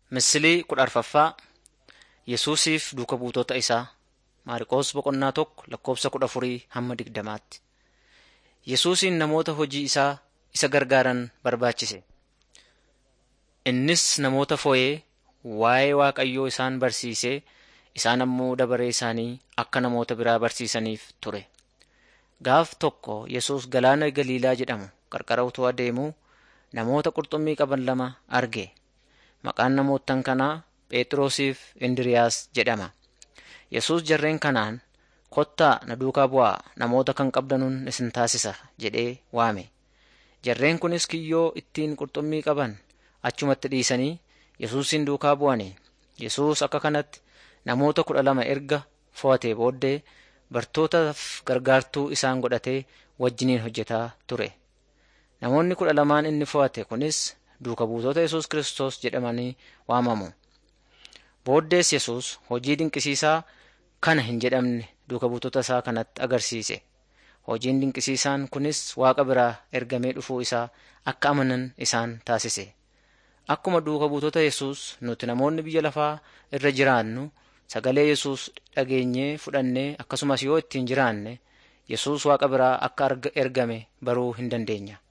Misilii kudha arfaffaa Yesuusiif duuka buutota isaa Maariqoos boqonnaa tokko lakkoofsa kudha afurii hamma digdamaatti. Yesuusiin namoota hojii isaa isa gargaaran barbaachise. Innis namoota fo'ee waa'ee Waaqayyoo isaan barsiisee isaan ammoo dabaree isaanii akka namoota biraa barsiisaniif ture. Gaaf tokko Yesuus galaana Galiilaa jedhamu qarqara utuu adeemuu namoota qurxummii qaban lama arge. Maqaan namoottan kanaa Phexrosiif Indiriiyaas jedhama. Yesuus jarreen kanaan kottaa na duukaa bu'aa namoota kan qabdanuun isin taasisa jedhee waame. Jarreen kunis kiyyoo ittiin qurxummii qaban achumatti dhiisanii Yesuusin duukaa bu'ani. Yesuus akka kanatti namoota kudha lama erga fo'atee booddee bartootaaf gargaartuu isaan godhatee wajjiniin hojjetaa ture. Namoonni kudha lamaan inni fo'ate kunis duuka buutota Yesuus Kiristoos jedhamanii waamamu. Booddees Yesuus hojii dinqisiisaa kana hin jedhamne duuka buutota isaa kanatti agarsiise. Hojiin dinqisiisaan kunis Waaqa biraa ergamee dhufuu isaa akka amanan isaan taasise. Akkuma duuka buutota Yesuus nuti namoonni biyya lafaa irra jiraannu sagalee Yesuus dhageenyee fudhannee akkasumas yoo ittiin jiraanne Yesuus Waaqa biraa akka ergame baruu hin dandeenya.